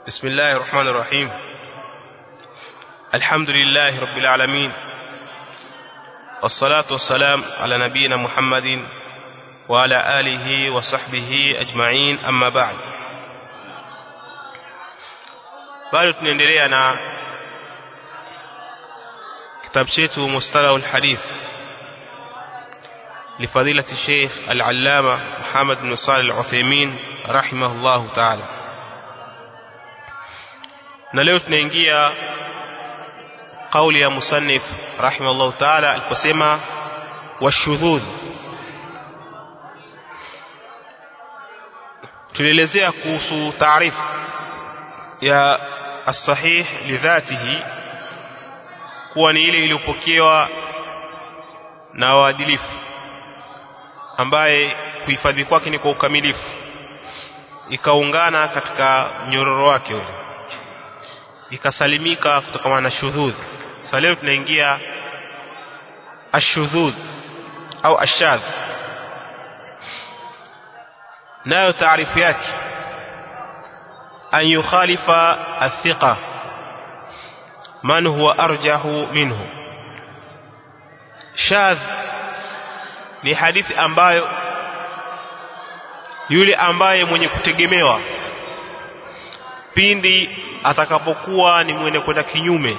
بسم الله الرحمن الرحيم الحمد لله رب العالمين والصلاة والسلام على نبينا محمد وعلى آله وصحبه أجمعين أما بعد bado tunaendelea na kitabu chetu mustalah alhadith لفضيلة الشيخ العلامة محمد بن صالح العثيمين رحمه الله تعالى na leo tunaingia kauli ya musannif rahimahullah taala aliposema washudhudh tulielezea kuhusu taarifu ya as-sahih lidhatihi kuwa ni ile iliyopokewa na waadilifu ambaye kuhifadhi kwake ni kwa ukamilifu ikaungana katika mnyororo wake ule ikasalimika kutokana na shudhudh sasa leo tunaingia ashudhudh au ashadh nayo taarifu yake an yukhalifa athiqa man huwa arjahu minhu shadh ni hadithi ambayo yule ambaye mwenye kutegemewa pindi atakapokuwa ni mwenye kwenda kinyume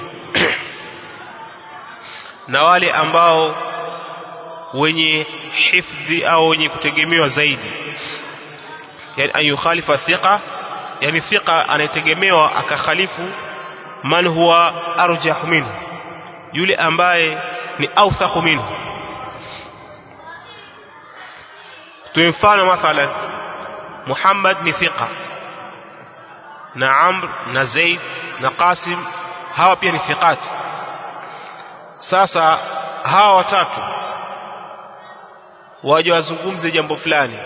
na wale ambao wenye hifdhi au wenye kutegemewa zaidi yani an yukhalifa thiqa yani thiqa anayetegemewa akakhalifu man huwa arjah minhu yule ambaye ni awthaq minhu tumfano mathalan Muhammad ni thiqa na Amr na Zaid na Qasim hawa pia ni thiqati sasa hawa watatu waje wazungumze jambo fulani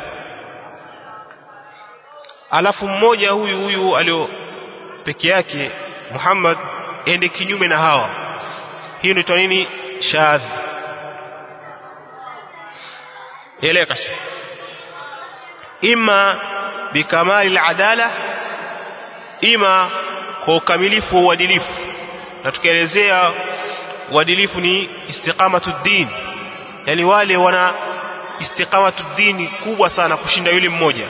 alafu mmoja huyu huyu alio peke yake Muhammad ende kinyume na hawa hii ndio nini shadh eleka ima bikamali aladala ima kwa ukamilifu wa uadilifu na tukaelezea uadilifu ni istiqamatu din yani wale wana istiqamatu dini kubwa sana kushinda yule mmoja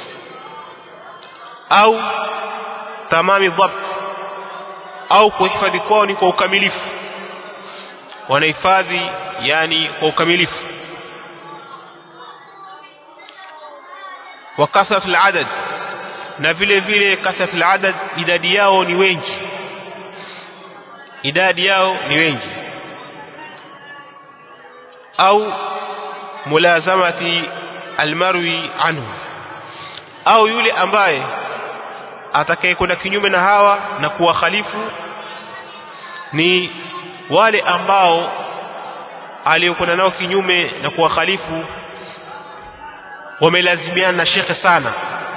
au tamami dhabt au kuhifadhi kwao ni kwa ukamilifu wanahifadhi yani kwa ukamilifu wa kasratul adad na vile vile kasratul adad idadi yao ni wengi idadi yao ni wengi au mulazamati almarwi anhu au yule ambaye atakayekwenda kinyume na hawa na kuwakhalifu ni wale ambao aliokwenda nao kinyume na kuwakhalifu wamelazimiana na shekhe sana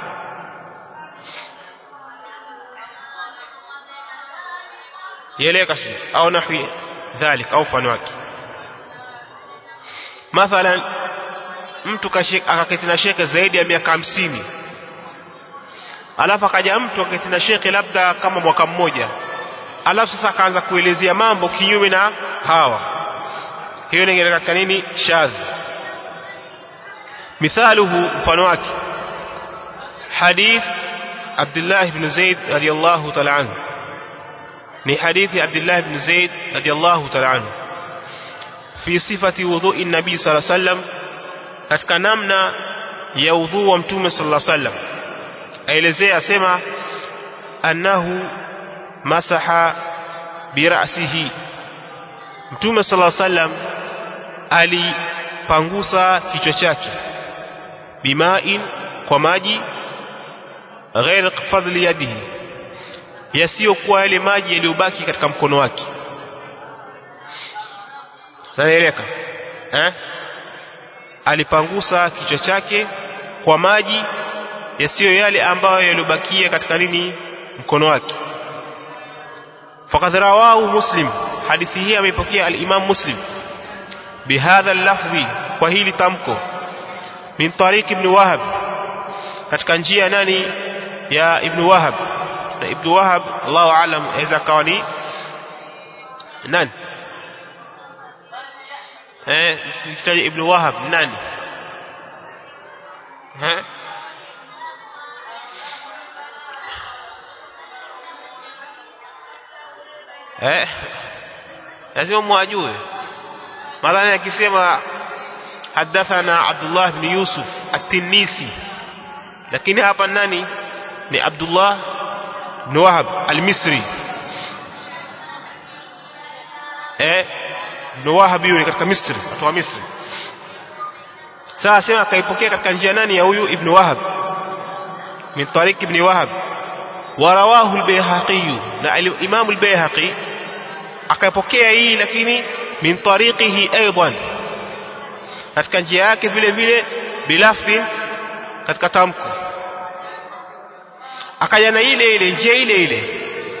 يليك أو نحو ذلك أو فنواك مثلا mtu akaketi na shekhe zaidi ya miaka hamsini alafu akaja mtu akaketi na shekhe labda kama mwaka mmoja alafu sasa akaanza kuelezea mambo kinyume na hawa hiyo ni katika nini shadh mithaluhu mfano wake hadith Abdullah ibn Zaid radiyallahu ta'ala anhu ni hadithi Abdullah ibn Zaid radiyallahu ta'ala anhu fi sifati wudhu'i nabii sallallahu alayhi wasallam katika namna ya udhu wa mtume sallallahu alayhi wasallam aelezea asema annahu masaha birasihi mtume sallallahu alayhi wasallam alipangusa kichwa chake bimain kwa maji ghair fadli yadihi yasiyokuwa yale maji yaliyobaki katika mkono wake naeleka eh alipangusa kichwa chake kwa maji yasiyo yale ambayo yaliyobakia katika nini mkono wake faqad rawahu muslim hadithi hii ameipokea al-imam muslim bihadha al-lafzi kwa hili tamko min tariq ibn wahab katika njia nani ya ibn wahab na Ibn Wahab Allahu aalam aweza kawa ni nani eh kitaja Ibn Wahab nani eh eh lazima mwajue madhani akisema hadathana Abdullah ibn Yusuf at-Tinisi lakini hapa nani ni Abdullah ibn Wahab al-Misri eh ibn Wahab yule katika Misri watu wa Misri sasa sema akaipokea katika njia nani ya huyu ibn Wahab min tariq ibn Wahab ورواه البيهقي na Imam al-Bayhaqi akapokea hii lakini min tariqihi aidan katika njia yake vile vile bilafdhi katika tamko akaja na ile ile njia ile ile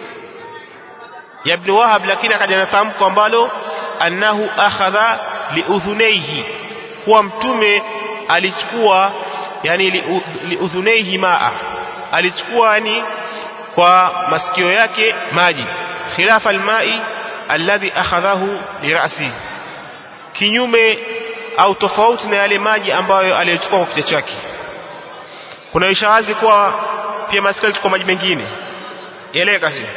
ya Ibn Wahab lakini akaja na tamko ambalo annahu akhadha liudhunaihi kuwa mtume alichukua yani liudhunaihi maa alichukua yani kwa masikio yake maji khilafa almai alladhi akhadhahu lirasi kinyume au tofauti na yale maji ambayo aliyochukua kwa kichwa chake kuna ishawazi kuwa pia masikio alichukua maji mengine eleka sio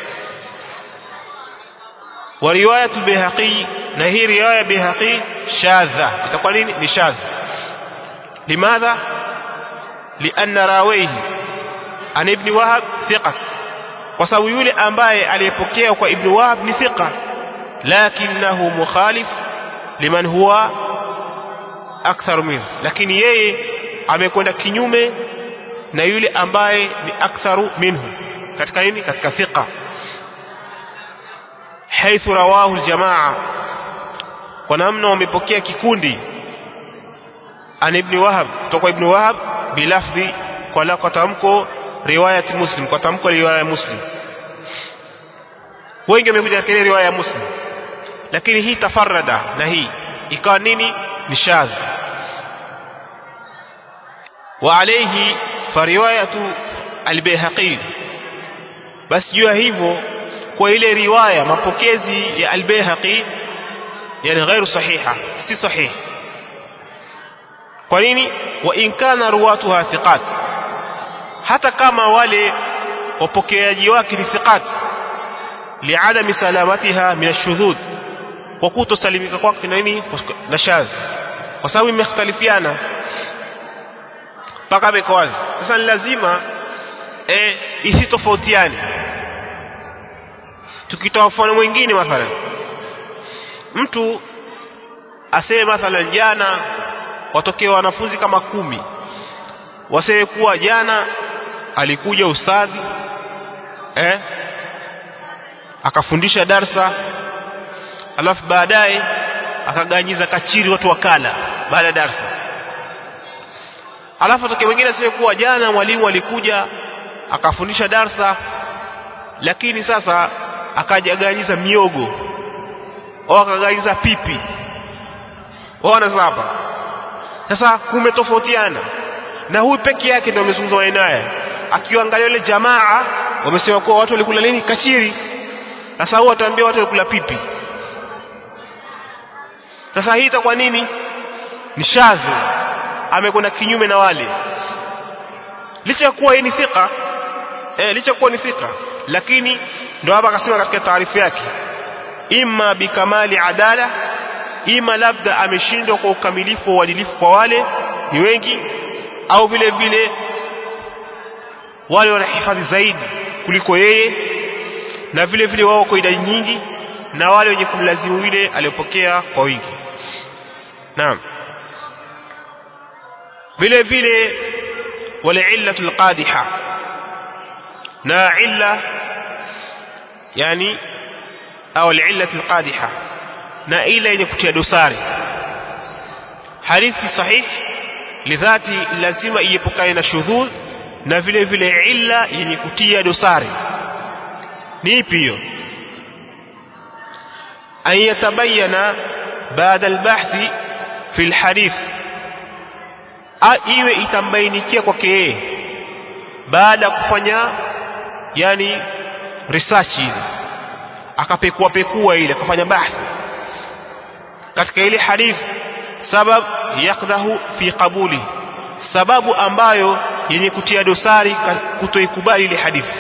wa riwayatu bihaqi na hii riwaya bihaqi shadha itakuwa nini ni shadh limadha lianna rawaihi an ibn wahab thiqa kwa sababu yule ambaye aliyepokea kwa ibn wahab ni thiqa lakinahu mukhalif liman huwa akthar minhu lakini yeye amekwenda kinyume na yule ambaye ni aktharu minhu katika nini katika thiqa حيث رواه الجماعة kwa namna wamepokea kikundi an ibn wahab kutoka ibn wahab bilafdhi kwa la kwa tamko riwayat muslim kwa tamko riwaya ya muslim wengi wamekuja katika riwaya ya muslim lakini hii tafarrada na hii ikawa nini ni shadh wa alayhi fa riwayatu al-bayhaqi basi jua hivyo kwa ile riwaya mapokezi ya al-bayhaqi yani ghairu sahiha si sahihi kwa nini wa in kana ruwatuha thiqat hata kama wale wapokeaji wake ni thiqat liadami salamatiha min ashudhud kwa kutosalimika kwake na nini na shadh kwa sababu imekhtalifiana mpaka beko wazi sasa ni lazima eh isitofautiane tukitoa mfano mwingine mathalan mtu aseme mathalan jana watokea wanafunzi kama kumi waseme kuwa jana alikuja ustadhi eh akafundisha darsa alafu baadaye akaganyiza kachiri watu wakala baada ya darsa alafu atokea mwingine aseme kuwa jana mwalimu alikuja akafundisha darsa lakini sasa akajaganyiza miogo au akaganyiza pipi waona sasa hapa sasa kumetofautiana na huyu peke yake ndio amezungumza maneno haya akiangalia ile jamaa wamesema kuwa watu walikula nini kachiri sasa huyu ataambia watu walikula pipi sasa hii itakuwa nini ni shadhi amekwenda kinyume na wale licha ya kuwa yeye ni thika eh licha kuwa ni thika lakini ndio hapa akasema katika taarifu yake imma bikamali adala ima labda ameshindwa kwa ukamilifu wa uadilifu kwa wale ni wengi au vile vile wale wanahifadhi zaidi kuliko yeye na vile vile wao kwa idadi nyingi na wale wenye kumlazimu yule aliyopokea kwa wingi naam vile vile wale illatul qadiha na illa yani au al-illatul qadiha na ile yenye kutia dosari hadithi sahih lidhati lazima iepukane na shudhudh na vile vile illa yenye kutia dosari ni ipi hiyo an yatabayana baada albahthi fi alhadith iwe itambainikia kwake yeye baada ya kufanya yani research ile akapekua pekua ile akafanya bahthi katika ile hadith sabab yakdahu fi qabuli sababu ambayo yenye kutia dosari kutoikubali ile hadithi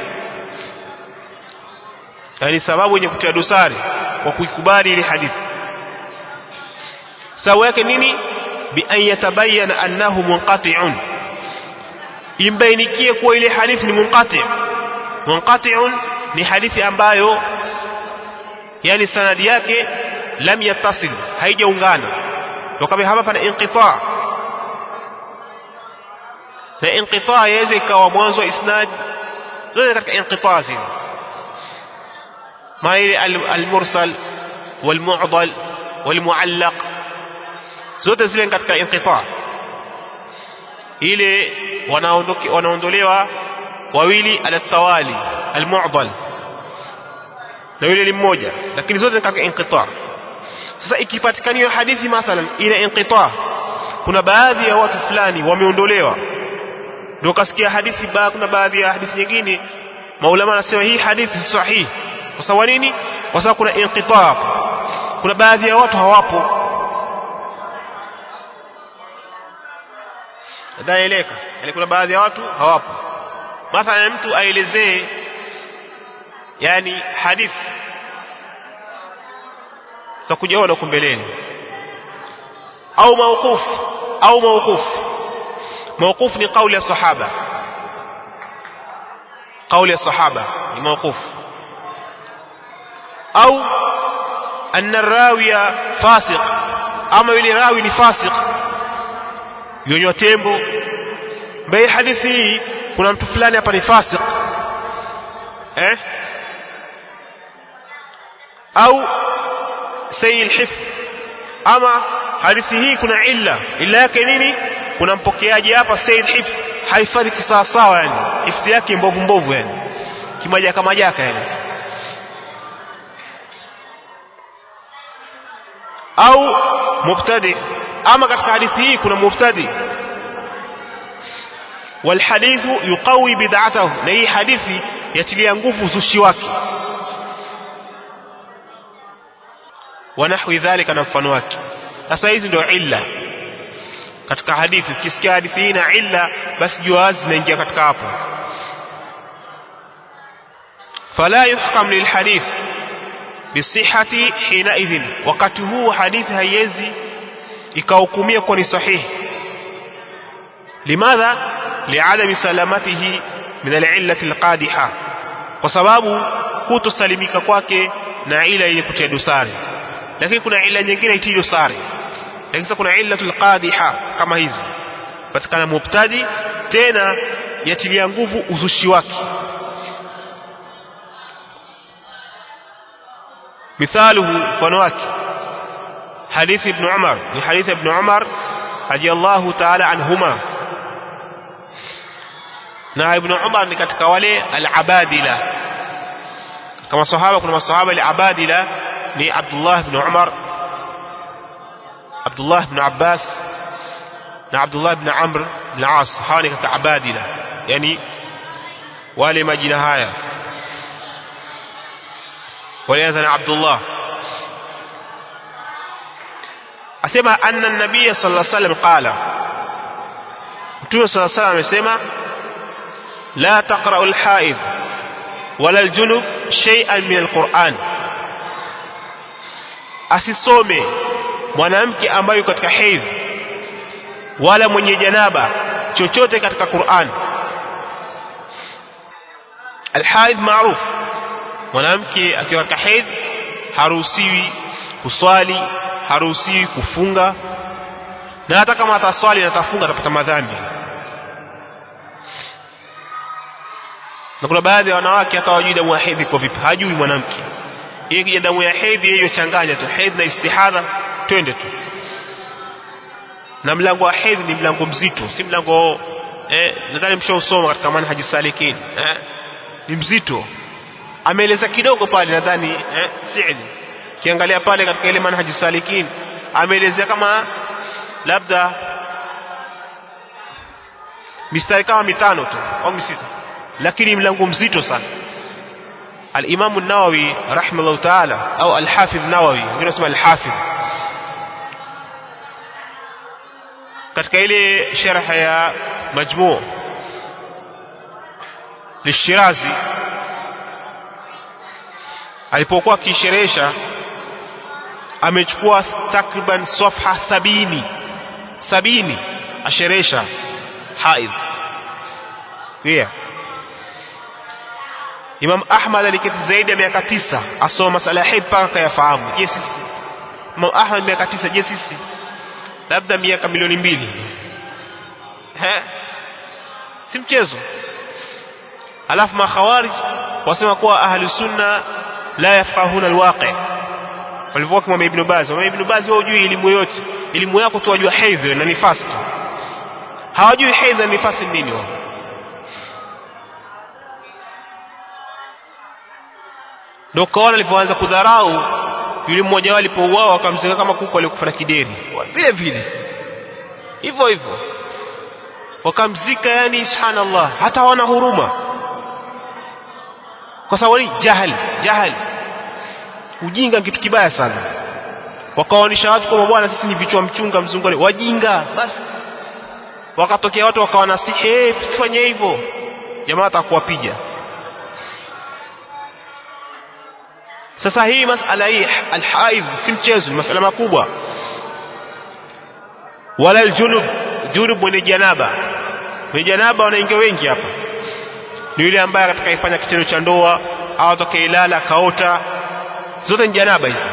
yani sababu yenye kutia dosari kwa kuikubali ile hadithi sawa yake nini bi an yatabayyana annahu munqati'un imbainikie kuwa ile hadithi ni munqati' munqati'un ni hadithi ambayo yani sanadi yake lam yattasil haijaungana ndio kama hapa pana inqita na inqita yaweza ikawa mwanzo wa isnad zote katika inqita zile ما هي المرسل والمعضل والمعلق zote zile katika inqita ile wanaondolewa wawili ala tawali almu'dal na yule ni mmoja lakini zote katika inqita sasa ikipatikaniwa hadithi mathalan ina inqita kuna baadhi ya watu fulani wameondolewa ndio kasikia hadithi ba kuna baadhi ya hadithi nyingine maulama anasema hii hadithi si sahihi kwa sababu nini kwa sababu kuna inqita kuna baadhi ya watu hawapo daeleka yani kuna baadhi ya watu hawapo mathalan mtu aelezee yani hadithi sasa kujaona huko mbeleni au mawquf au mawquf mawquf ni kauli ya sahaba kauli ya sahaba ni mawquf au anna rawiya fasiq ama yule rawi ni fasiq yonywa tembo mbele hadithi hii kuna mtu fulani hapa ni fasiq eh au sayi alhifz ama hadithi hii kuna illa illa yake nini kuna mpokeaji hapa sayi alhifz haifadhi kisawasawa yani hifadhi yake mbovu mbovu yani kimajaka majaka yani au mubtadi ama katika hadithi hii kuna mubtadi والحديث يقوي بدعته na hii hadithi yatilia nguvu uzushi wake wanahwi dhalika na mfano wake sasa hizi ndio illa katika hadithi ukisikia hadithi hii na illa basi jua zinaingia katika hapo fala yuhkam lilhadith bisihati hina idhin wakati huu hadithi haiwezi ikahukumia kuwa ni sahihi limadha liadami salamatihi min alillati alqadiha kwa sababu kutosalimika kwake na ila yenye kutia dosari lakini kuna ila nyingine itii dosari lakini sasa kuna illatul qadiha kama hizi patikana mubtadi tena yatilia nguvu uzushi wake مثاله فنواك حديث ابن عمر من حديث ابن عمر رضي الله تعالى عنهما na ibn Umar ni katika wale al-abadila kama sahaba kuna masahaba al-abadila ni Abdullah ibn Umar Abdullah ibn Abbas na Abdullah ibn Amr ibn As hawa ni katika abadila yani wale majina haya walianza na Abdullah asema anna an-nabiy sallallahu alayhi wasallam qala Mtume sallallahu alayhi wasallam amesema لا تقرأ الحائض ولا الجنب شيئا من القرآن asisome mwanamke ambaye katika hedhi wala mwenye janaba chochote katika Qur'an alhaidh maruf mwanamke akiwa katika hedhi haruhusiwi kuswali haruhusiwi kufunga na hata kama ataswali na atafunga atapata madhambi na kuna baadhi ya wanawake hata wajui damu ya hedhi kwa vipi hajui mwanamke yeye kija damu ya hedhi hiyo changanya tu hedhi na istihadha twende tu na mlango wa hedhi ni mlango mzito si mlango eh nadhani mshausoma katika manhaji salikin eh ni mzito ameeleza kidogo pale nadhani eh Said kiangalia pale katika ile manhaji salikin ameelezea kama labda mistari kama mitano tu au misita lakini mlango mzito sana al-Imam an-Nawawi rahimahullah ta'ala au al-Hafidh an-Nawawi wengine wanasema al-Hafidh katika ile sharh ya majmu' lishirazi alipokuwa akisherehesha amechukua takriban safha sabini sabini asherehesha haidh yeah. Imam Ahmad aliketi zaidi ya miaka tisa asoma masala ya haidh mpaka kayafahamu je sisi Imam Ahmad miaka tisa je sisi labda miaka milioni mbili He? si mchezo alafu makhawarij wasema kuwa ahli sunna la yafqahuna alwaqi walivyokuwa kwa Ibn Baz wa Ibn Baz wao hujui elimu yote elimu yako tu wajua haidh na nifasi tu hawajui haidh na nifasi nini wao ndio kaona alipoanza kudharau yule mmoja wao alipouawa akamzika kama kuku aliyekufa na kideri vile vile hivyo hivyo wakamzika yani subhanallah hata hawana huruma kwa sababu ni jahali jahali ujinga kitu kibaya sana wakawaonyesha watu kwamba bwana sisi ni vichwa mchunga mzungoni wajinga basi wakatokea watu wakawanasihi hey, sifanye hivyo jamaa atakuwapiga sasa hii masala hii alhaidh si mchezo ni masala makubwa wala aljunub junub mwenye janaba mwenye janaba wanaingia wengi hapa ni yule ambaye atakayefanya kitendo cha ndoa au atakayelala kaota zote ni janaba hizi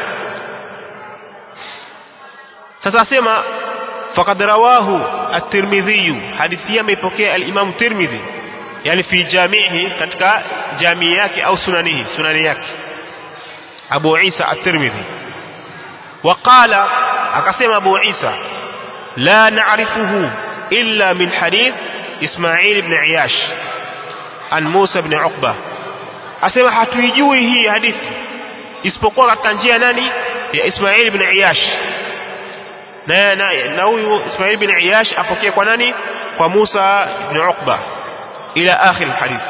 sasa asema faqad rawahu at-Tirmidhi hadithi ameipokea al-Imam Tirmidhi yani fi jamihi katika jamii yake au sunanihi sunani yake Abu Isa at-Tirmidhi وقال akasema Abu Isa la na'rifuhu illa min hadith Ismail ibn Iyash an Musa ibn Uqba asema hatuijui hii hadithi isipokuwa katika njia nani ya Ismail ibn Iyash na na huyu Ismail ibn Iyash apokee kwa nani kwa Musa ibn Uqba ila akhir alhadith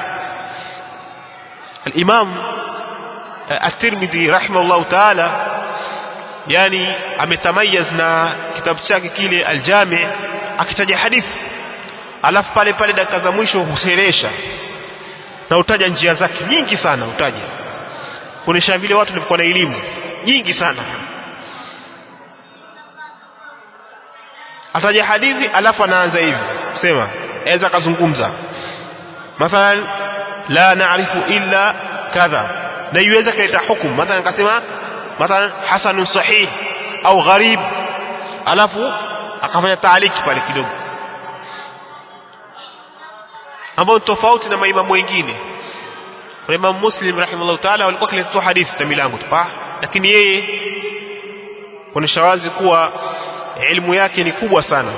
الإمام الترمذي رحمه الله تعالى yani ametamayaz na kitabu chake kile aljami akitaja hadithi alafu pale pale dakika za mwisho huseresha na utaja njia zake nyingi sana utaja kuonesha vile watu walikuwa na elimu nyingi sana ataja hadithi alafu anaanza hivi sema aweza kazungumza mathalan la naarifu illa kadha na iweza kuleta hukumu mathalan akasema mathalan hasanun sahih au gharib alafu akafanya taaliki pale kidogo ambao tofauti na maimamu wengine kwa Imam Muslim rahimahullah taala walikuwa kileta hadithi ta milango tu lakini yeye kuonesha wazi kuwa elimu yake ni kubwa sana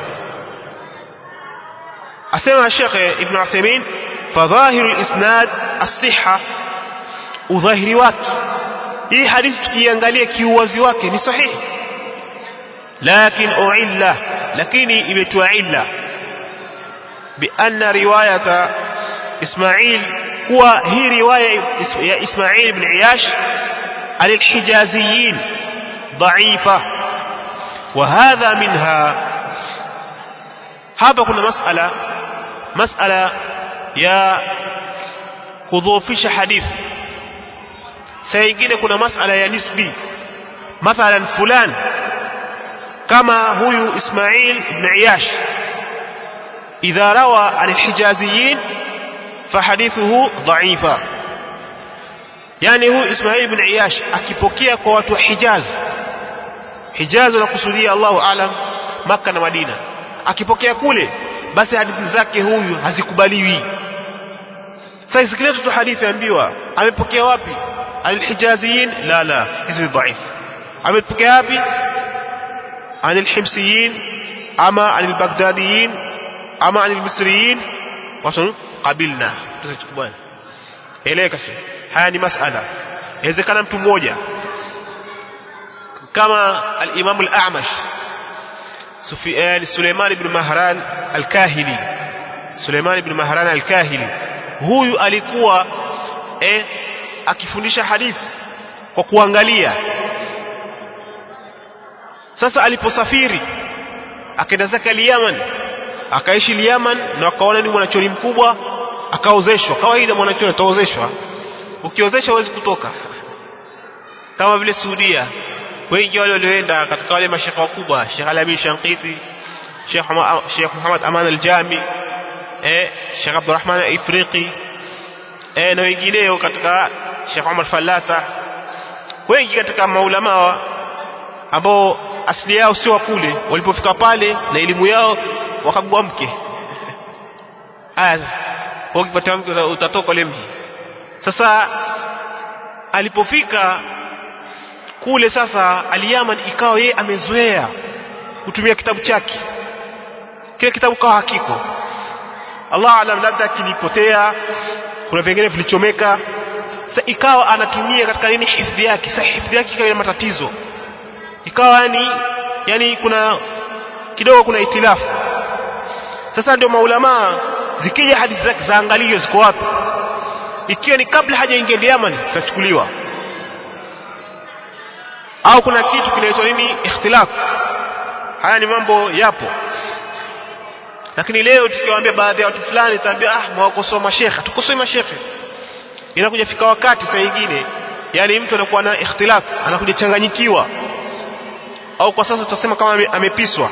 asema Sheikh Ibn Uthaymeen fadhahiru al-isnad as-sihha udhahiri wake hii hadithi tukiangalia kiuwazi wake ni sahihi lakin uilla lakini imetua illa بأن رواية إسماعيل هو هي رواية يا إسماعيل بن عياش عن الحجازيين ضعيفة وهذا منها hapa kuna masala masala ya kudhoofisha hadithi saa ingine kuna masala ya nisbi mathalan fulan kama huyu Ismail ibn Iyash إذا روى عن الحجازيين فحديثه ضعيفا يعني هو إسماعيل بن عياش akipokea kwa watu wa Hijaz Hijaz nakusudia Allahu alam Makka na Madina akipokea kule basi hadithi zake huyu hazikubaliwi sasa sikiliza tu hadithi ambiwa amepokea wapi alhijaziyin la la hizi dhaif amepokea wapi عن الحمصيين أما عن البغداديين ama anil misriyin watu qabilna tusikubali eleka sio haya ni masala inawezekana mtu mmoja kama al-Imam al-A'mash Sufyan Suleiman ibn Mahran al-Kahili Suleiman ibn Mahran al-Kahili huyu alikuwa eh akifundisha hadithi kwa kuangalia sasa aliposafiri akaenda zake Yaman akaishi Yaman na akaona ni mwanachoni mkubwa akaozeshwa kawaida mwanachoni ataozeshwa ukiozeshwa huwezi kutoka kama vile Saudia wengi wale walioenda katika wale mashaka wakubwa Sheikh Alamin Shankiti Sheikh Sheikh Muhammad Aman Al-Jami eh Sheikh Abdurrahman Ifriqi eh na wengineo katika Sheikh Umar Falata wengi katika maulama ambao asili yao sio kule walipofika pale na elimu yao wakagua mke aya ukipata mke utatoka ule mji sasa alipofika kule sasa aliyaman ikawa yeye amezoea kutumia kitabu chake kile kitabu kawa hakiko Allah alam labda kilipotea kuna vingine vilichomeka sasa ikawa anatumia katika nini hifadhi yake sasa hifadhi yake ikawa ina matatizo ikawa yani yani kuna kidogo kuna itilafu sasa ndio maulama zikija hadithi zake zaangaliyo ziko wapi ikiwa ni kabla hajaingia Yaman zitachukuliwa au kuna kitu kinaitwa nini ikhtilaf haya ni mambo yapo lakini leo tukiwaambia baadhi ya watu fulani taambia ah mwakosoa mashekhe tukosoi mashekhe inakuja fika wakati saa nyingine yani mtu anakuwa na ikhtilaf anakuja changanyikiwa au kwa sasa tutasema kama ame, amepiswa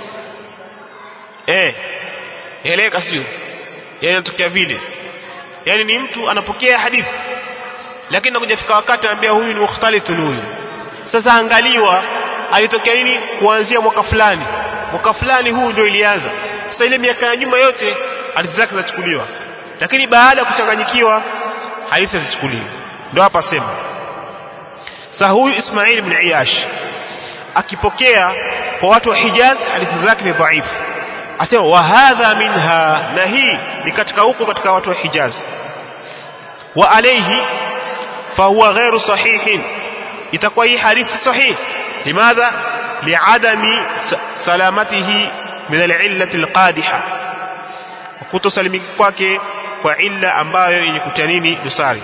eh eleka sio yani inatokea vile yani ni mtu anapokea hadithi lakini nakuja fika wakati anambia huyu ni mukhtalithun huyu sasa angaliwa alitokea nini kuanzia mwaka fulani mwaka fulani huu ndio ilianza sasa ile miaka ya nyuma yote hadithi zake zachukuliwa lakini baada ya kuchanganyikiwa hadithi hazichukuliwi ndio hapa sema sasa huyu Ismail ibn Iyash akipokea kwa watu wa Hijaz hadithi zake ni dhaifu asema wa hadha minha na hii ni katika huko katika watu wa Hijaz wa alayhi fahuwa ghairu sahihin itakuwa hii hadithi sahih limadha liadami salamatihi min alillati alqadiha kutosalimika kwake kwa illa ambayo yenye kutia nini dosari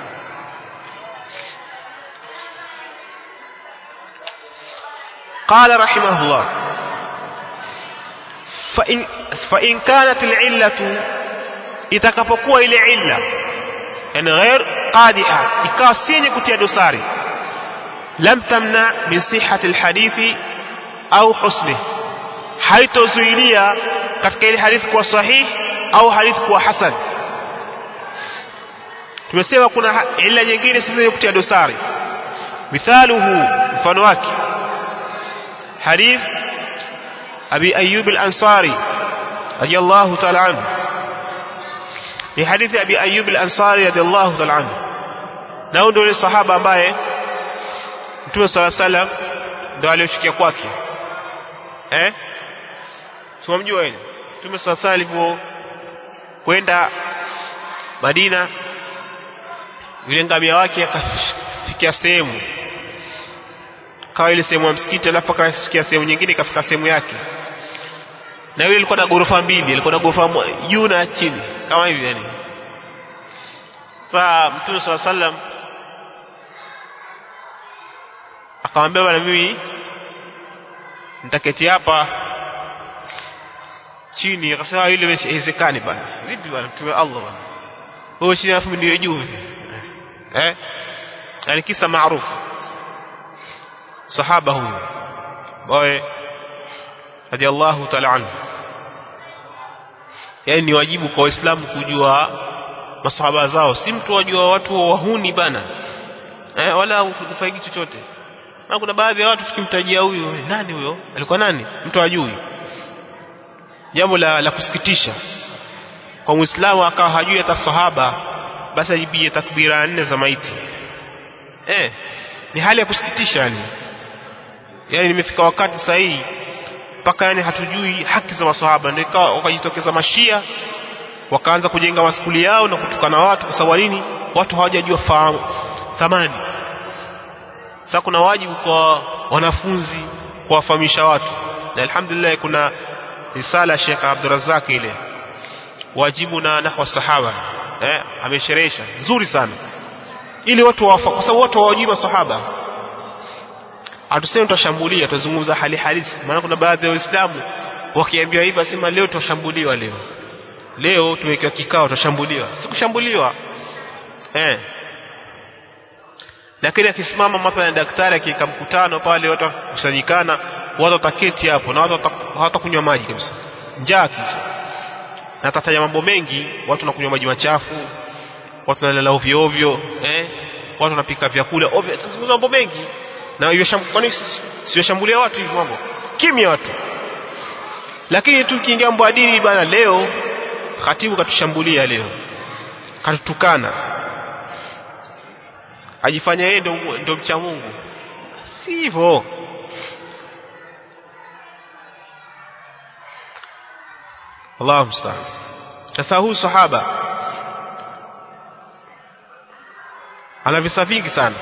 قال رحمه الله فإن, فإن كانت العلة itakapokuwa ile illa yani ghair qadiha ikawa si yenye kutia dosari lam tamna min sihhati alhadithi au husni haitozuilia katika ile hadithi kuwa sahih au hadithi kuwa hasan tumesema kuna illa nyingine si zenye kutia dosari mithaluhu mfano wake حديث أبي أيوب الأنصاري رضي الله تعالى عنه في حديث أبي أيوب الأنصاري رضي الله تعالى عنه نقول دول الصحابة ambaye Mtume صلى الله عليه وسلم ndio alioshikia kwake eh tumamjua yeye Mtume صلى الله عليه وسلم kwenda Madina yule ngamia wake akafikia sehemu kawa ile sehemu ya msikiti alafu akasikia sehemu nyingine ikafika sehemu yake na yule ilikuwa na ghorofa mbili ilikuwa na ghorofa juu na chini kama hivi yani saa mtume sala sallam akamwambia bwana mimi nitaketi hapa chini akasema ile haiwezekani bwana vipi bwana mtume Allah bwana wewe chini alafu ndio juu eh yani kisa maarufu sahaba huyu ambaye radhiallahu ta'ala anhu yani ni wajibu kwa waislamu kujua masahaba zao si mtu wajua watu wahuni bana eh, wala ufaiki chochote na kuna baadhi ya watu tukimtajia huyu nani huyo alikuwa nani mtu ajui jambo la, la kusikitisha kwa muislamu akawa hajui hata sahaba basi ajibie takbira nne za maiti eh ni hali ya kusikitisha yani yani nimefika wakati sahihi mpaka yani hatujui haki za maswahaba ndio wakajitokeza mashia wakaanza kujenga maskuli yao na kutukana watu kwa sababu nini watu hawajajua fahamu thamani sasa kuna wajibu kwa wanafunzi kuwafahamisha watu na alhamdulillah kuna risala Sheikh Abdurrazzaq ile wajibu na nahwa sahaba eh amesherehesha nzuri sana ili watu wafa kwa sababu watu hawajui masahaba hatusemi tutashambulia tutazungumza hali halisi maana kuna baadhi ya waislamu wakiambiwa hivi asema leo tutashambuliwa leo leo tumewekewa kikao tutashambuliwa sikushambuliwa eh lakini akisimama mathalan daktari akiweka mkutano pale watu kusanyikana watu wataketi hapo na watu hawatakunywa maji kabisa njaa kitu na atataja mambo mengi watu wanakunywa maji machafu watu wanalala ovyo ovyo eh watu wanapika vyakula ovyo mambo mengi na kwani siwashambulia watu hivi mambo kimya watu lakini tu kiingia mambo ya dini bana leo khatibu katushambulia leo katutukana ajifanya yeye ndo, ndo mcha Mungu si hivyo Allahu musta'an sasa huyu sahaba ana visa vingi sana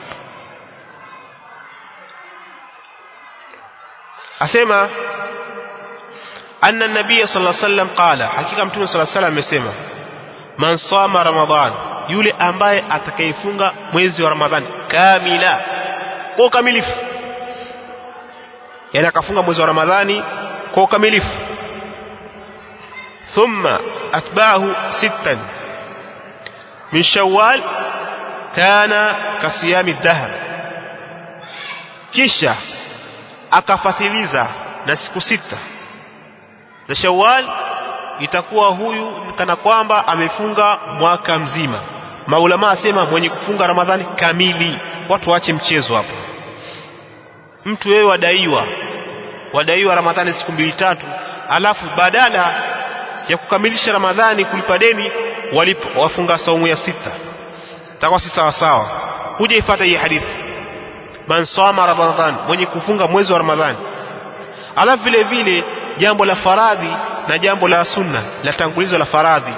asema anna nabiy sallallahu alaihi wasallam qala hakika mtume sallallahu alaihi wasallam amesema man sama ramadhan yule ambaye atakayefunga mwezi wa ramadhani kamila kwa ukamilifu yani akafunga mwezi wa ramadhani kwa ukamilifu thumma atba'ahu sittan min shawwal kana kasiyami dahr kisha akafatiliza na siku sita za Shawwal itakuwa huyu kana kwamba amefunga mwaka mzima maulama asema mwenye kufunga Ramadhani kamili watu waache mchezo hapo mtu wewe wadaiwa wadaiwa Ramadhani siku mbili tatu alafu badala ya kukamilisha Ramadhani kulipa deni walipo wafunga saumu ya sita takuwa si sawa sawa huja ifuata hii hadithi man sama ramadhan mwenye kufunga mwezi wa ramadhani alafu vile vile jambo la faradhi na jambo la sunna la tangulizo la faradhi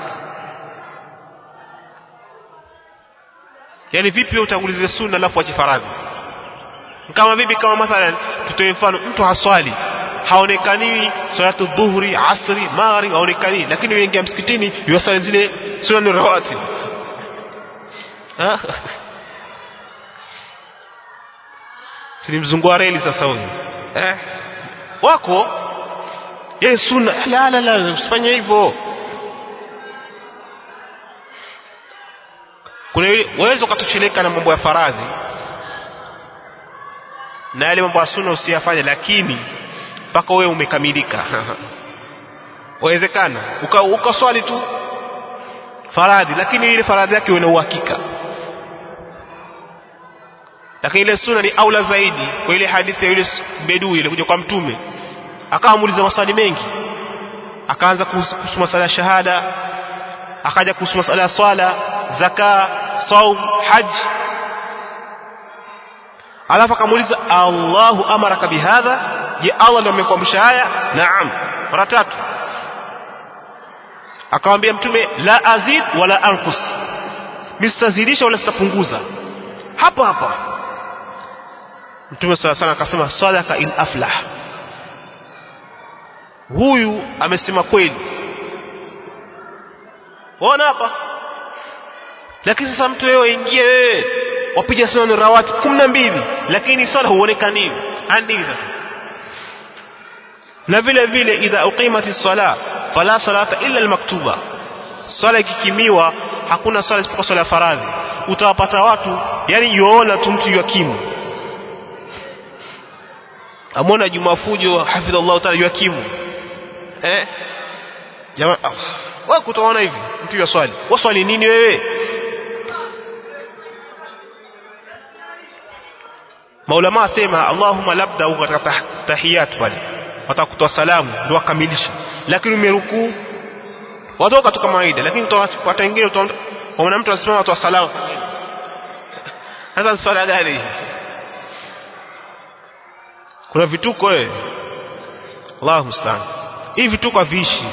yani vipi utangulize sunna alafu ache faradhi kama vipi kama mathalan tutoe mfano mtu haswali haonekani salatu dhuhuri asri maghrib haonekani lakini wengi msikitini yuwasali zile sunna rawatib si ni mzungu wa reli sasa huyu eh wako yeye sunna la la la usifanye hivyo kuna waweza ukatosheleka na mambo ya faradhi na yale mambo ya sunna usiyafanye lakini mpaka wewe umekamilika wawezekana ukaswali uka tu faradhi lakini ile faradhi yake una uhakika lakini ile sunna ni aula zaidi kwa ile hadithi ya yule bedui ile kuja kwa mtume akawa muuliza maswali mengi akaanza kuhusu masala ya shahada akaja kuhusu masala ya swala zaka saum haj alafu akamuuliza Allahu amaraka bihadha je Allah ndio amekuamrisha haya naam mara tatu akamwambia mtume la azid wala anqus mistazidisha wala sitapunguza hapo hapa mtume sala sana akasema sadaka in aflah huyu amesema kweli waona hapa lakini sasa mtu wewe ingie wewe wapiga sunna rawati 12 lakini swala huonekani andii sasa na vile vile idha uqimati sala fala salata illa almaktuba swala ikikimiwa hakuna swala isipokuwa swala ya faradhi utawapata watu yani yuona tu mtu yakimu amona Juma Fujo hafidhallahu taala yakimu eh jamaa wewe kutaona hivi mtu ya swali waswali nini wewe maulama asema Allahumma labda uko katika tahiyat pale watakutoa salamu ndio wakamilisha lakini umerukuu watoka tu kawaida lakini utapata wengine utaona mtu asimama atoa salamu sasa swala gani kuna vituko wewe Allahu musta'an hivi vituko viishi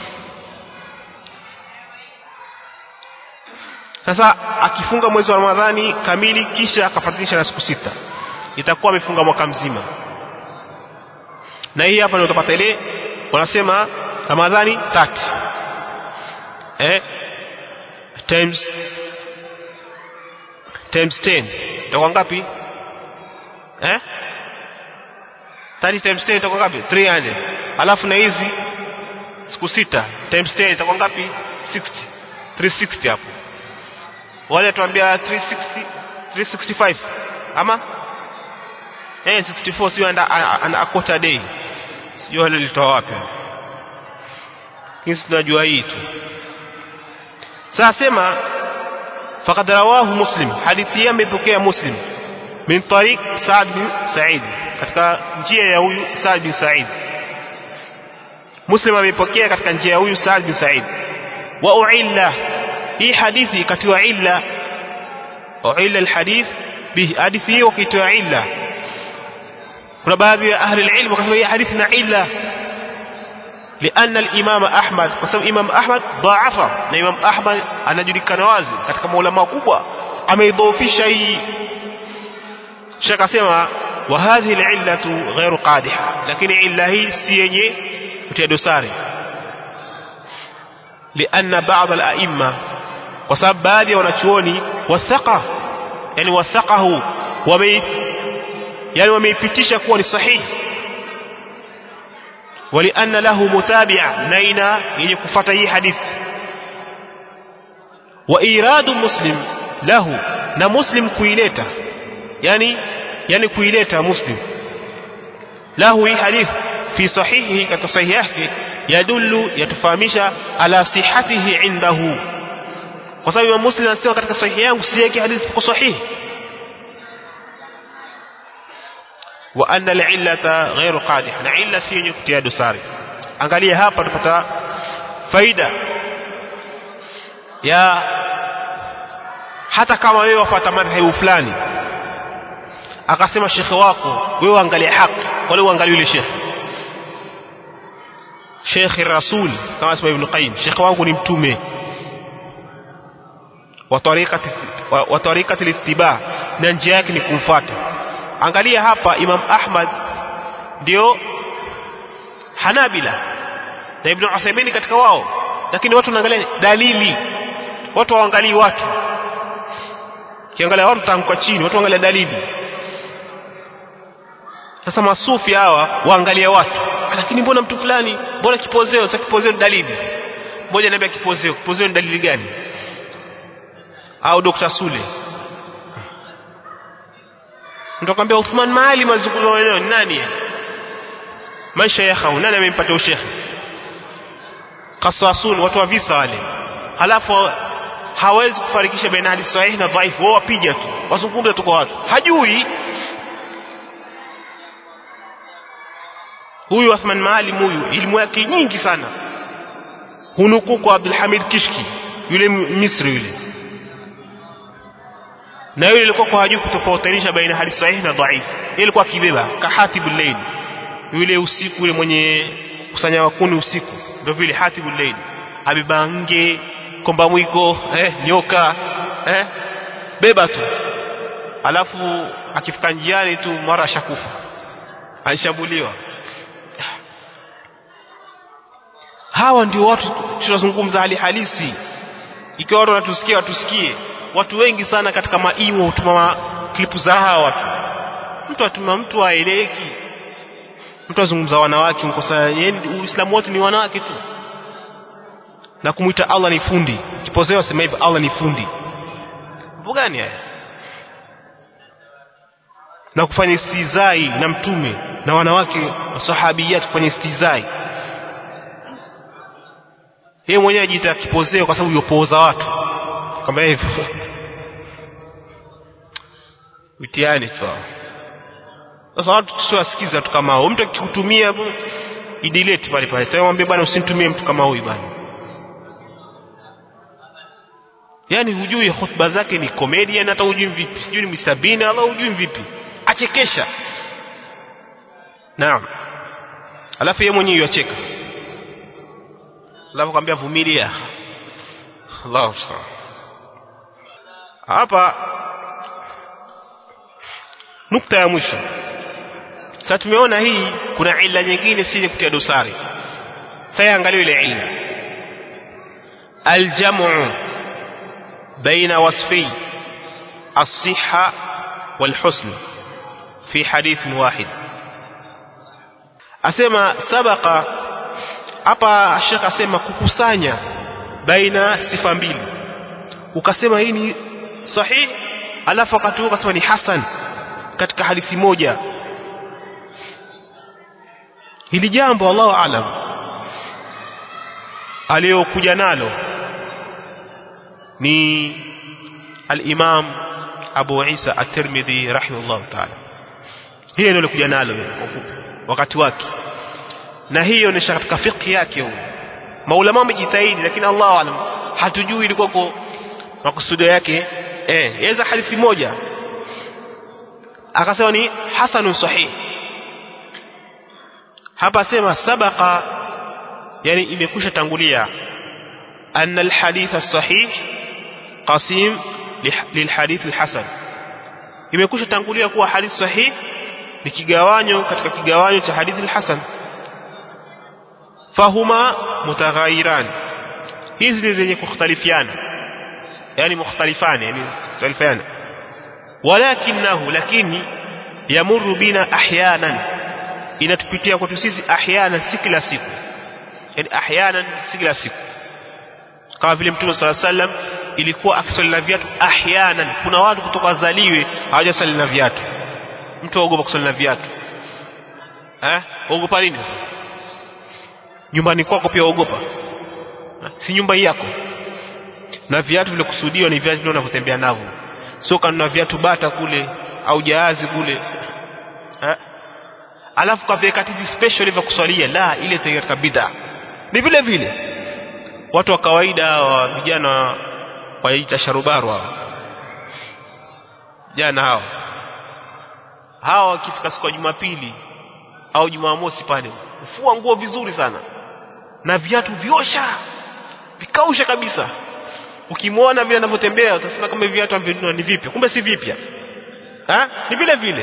sasa akifunga mwezi wa Ramadhani kamili kisha akafuatisha na siku sita itakuwa amefunga mwaka mzima na hii hapa ndio utapata ile wanasema Ramadhani 30 eh times times 10 itakuwa ngapi eh 30 times 10 itakuwa ngapi 300 alafu na hizi siku sita times 10 itakuwa ngapi 60 360 hapo wale tuambia 360 365 ama eh 64 sio anda ana quarter day sio wale litoa wapi kisi tunajua hii tu sasa sema faqad rawahu muslim hadithi ya imepokea muslim min tariq Sa'd bin Sa'id katika njia ya huyu Sa'd bin Sa'id Muslim amepokea katika njia ya huyu Sa'd bin Sa'id wa uilla hii hadithi ikatiwa illa uilla alhadith bi hadithi hiyo ikatiwa illa kuna baadhi ya ahli alilm wakasema hii hadithi na illa لأن الإمام أحمد قسم إمام أحمد ضعفه na Imam Ahmad anajulikana wazi katika maulama kubwa ameidhoofisha hii Sheikh asema wa hadhihi al'illatu ghairu qadiha lakini illa hii si yenye kutia dosari لأن بعض الأئمة وسبب baadhi ya wanachuoni wathaqa yani wathaqahu wame yani wameipitisha kuwa ni sahihi ولأن له متابع نينا يكفت هي حديث وإيراد مسلم له na muslim kuileta yani yani kuileta muslim lahu hii hadith fi sahihi katika sahihi yake yadullu yatufahamisha ala sihatihi indahu kwa sababu Imam Muslim anasema katika sahihi yangu si yake hadithi kwa sahihi wa anna al-illata ghairu qadih na illa si yenye kutia dosari angalia hapa tupata faida ya hata kama wewe wafuata madhhabu fulani akasema shekhe wako wewe angalia haki wala uangalie yule shekhe shekhe rasul kama sema ibn qayyim shekhe wangu ni mtume wa tariqati wa tariqati littiba na njia yake ni kumfuata angalia hapa imam ahmad ndio hanabila na ibn uthaymeen katika wao lakini watu wanaangalia dalili watu waangalii watu kiangalia watu tanguka chini watu waangalia dalili sasa masufi hawa waangalia watu lakini mbona mtu fulani mbona kipozeo sasa kipozeo ni dalili mmoja ananiambia kipozeo kipozeo ni dalili gani au Dr. Sule nitakwambia Uthman Maali mazungumzo maneno ni nani maisha ya khau nani amempata ushekhi qasasun watu wa visa wale halafu hawezi kufarikisha baina hadithi sahihi na dhaifu wao wapiga tu wazungumza tu kwa watu hajui huyu Uthman Maalim huyu elimu yake nyingi sana hunukuu kwa Abdul Hamid Kishki yule Misri yule na yule alikuwa kwa hajui kutofautisha baina hadithi sahihi na dhaifu yeye alikuwa akibeba kahatibul layl yule usiku yule mwenye kusanya wakuni usiku ndio vile hatibul layl abibange komba mwiko eh, nyoka eh, beba tu alafu akifika njiani tu mara ashakufa alishambuliwa hawa ndio watu tunazungumza hali halisi ikiwa watu wanatusikia watusikie watu wengi sana katika maimo hutuma klipu za hawa watu mtu atuma mtu aeleki mtu azungumza wanawake mkosa uislamu wote ni wanawake tu na kumwita Allah ni fundi kipozeo sema hivi Allah ni fundi mambo gani haya na kufanya istizai na mtume na wanawake sahabiyat kufanya istizai yeye mwenyewe ajiita kipozeo kwa sababu yopoza watu kama hivyo mtihani tu sasa watu tusiwasikiza watu kama hao mtu akikutumia idelete pale pale sasa mwambie bwana usinitumie mtu kama huyu bwana yani hujui hotuba zake ni comedian hata hujui vipi sijui ni Mr Bean au hujui vipi achekesha naam alafu yeye mwenyewe yacheka alafu kwambia vumilia Allahu subhanahu hapa nukta ya mwisho sasa tumeona hii kuna illa nyingine si kutia dosari sasa angalia ile illa aljamu baina wasfi الصحة والحسن في حديث واحد asema sabaka hapa Sheikh asema kukusanya baina sifa mbili ukasema hii ni sahih alafu wakati huo ukasema ni hasan katika hadithi moja hili jambo Allahu alam aliyokuja nalo ni al-Imam Abu Isa at-Tirmidhi rahimahullah ta'ala hiyo ndio alikuja nalo wakati wake na hiyo inaonyesha katika fiqh yake huyo maulama wamejitahidi lakini Allah alam hatujui ilikuwa kwa makusudio yake eh yaweza hadithi moja akasema ni hasanun sahih hapa sema sabaqa yani imekwisha tangulia anna alhadith as-sahih qasim lilhadith alhasan imekwisha tangulia kuwa hadith sahih ni kigawanyo katika kigawanyo cha hadithi alhasan fahuma mutaghayyiran hizi ni zenye kukhtalifiana yani mukhtalifani yani mukhtalifiana walakinahu lakini yamurru bina ahyanan inatupitia kwetu sisi ahyanan si kila siku yani ahyanan si kila siku kama vile mtume sala sallam ilikuwa akisali na viatu ahyanan kuna watu kutoka wazaliwe hawajasali na viatu mtu aogopa kusali na viatu eh ogopa nini sasa nyumbani kwako pia ogopa si nyumba yako na viatu vile kusudiwa ni viatu vile unavyotembea navyo sio kanuna viatu bata kule au jahazi kule eh alafu kaviweka hivi special vya kuswalia la ile katika bid'a ni vile vile watu wa kawaida wa vijana waita sharubaru hao jana hao hawa wakifika siku ya Jumapili au Jumamosi pale ufua nguo vizuri sana na viatu viosha vikausha kabisa ukimwona vile anavyotembea utasema kama viatu ambavyo ni vipya kumbe si vipya ha? ni vile vile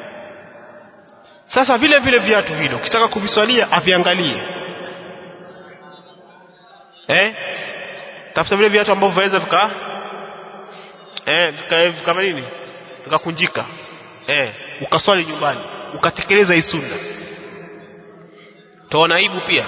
sasa vile vile viatu vile ukitaka kuviswalia aviangalie eh tafuta vile viatu ambavyo vaweza vika eh vika kama nini vikakunjika eh ukaswali nyumbani ukatekeleza hii sunna taona aibu pia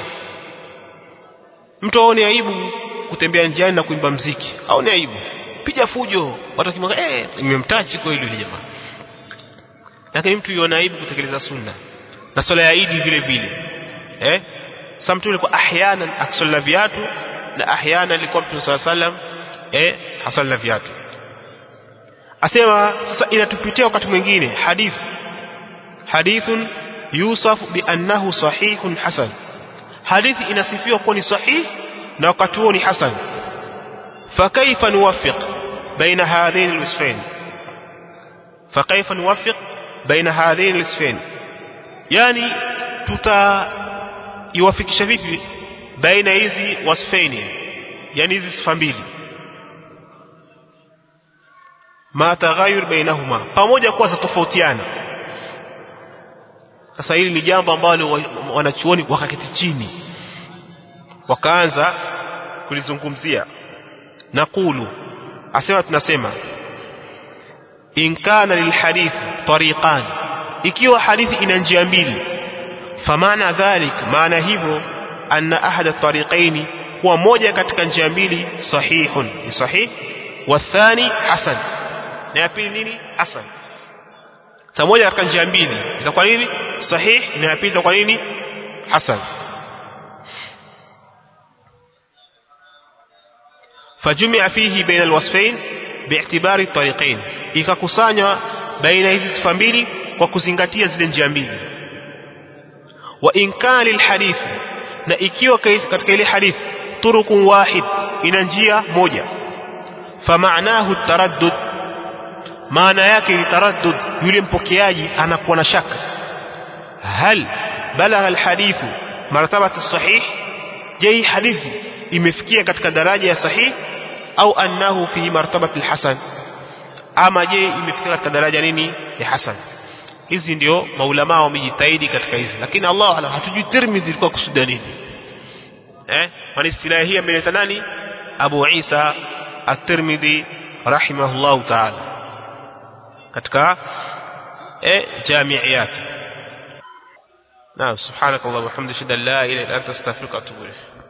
mtu aone aibu kutembea njiani na kuimba mziki aone aibu piga fujo watu kimwanga eh nimemtachi kwa hilo jamaa lakini mtu yuona aibu kutekeleza sunna na swala ya Eid vile vile eh sasa mtu alikuwa ahyana akisalla viatu na ahyana alikuwa mtu swalla sallam eh hasalla viatu asema sasa inatupitia wakati mwingine hadith hadithun yusaf bi annahu sahihun hasan hadithi inasifiwa kuwa ni sahih na wakati huo ni hasan فكيف نوفق بين هذين الوصفين فكيف نوفق بين هذين الوصفين يعني tutaiwafikisha vipi baina hizi wasfaini yani hizi sifa mbili ma taghayur bainahuma pamoja kuwa zatofautiana sasa hili ni jambo ambalo wanachuoni wakaketi chini wakaanza kulizungumzia naqulu asema tunasema in kana lilhadith tariqan ikiwa hadithi ina njia mbili famana dhalik maana hivyo anna ahada tariqaini huwa moja katika njia mbili sahihun ni sahih wathani hasan na ya pili nini hasan sa moja katika njia mbili itakuwa nini sahih na ya pili itakuwa nini hasan فجمع فيه بين الوصفين باعتبار الطريقين ikakusanywa baina hizi sifa mbili kwa kuzingatia zile njia mbili wa in kana lilhadith na ikiwa katika ile hadith turukun wahid ina njia moja famaanahu taraddud maana yake ni taraddud yule mpokeaji anakuwa na shaka hal balagha alhadithu martabata sahih je hadithi imefikia katika daraja ya sahih au annahu fi martabati alhasan ama je imefikia katika daraja nini ya hasan hizi ndio maulama wamejitahidi katika hizi lakini Allah ala hatujui Tirmidhi ilikuwa kusudia nini eh kwa istilahi hii ameleta nani Abu Isa at-Tirmidhi rahimahullah ta'ala katika eh jamii yake naam subhanakallah wa hamdika la ilaha illa anta astaghfiruka wa atubu ilayk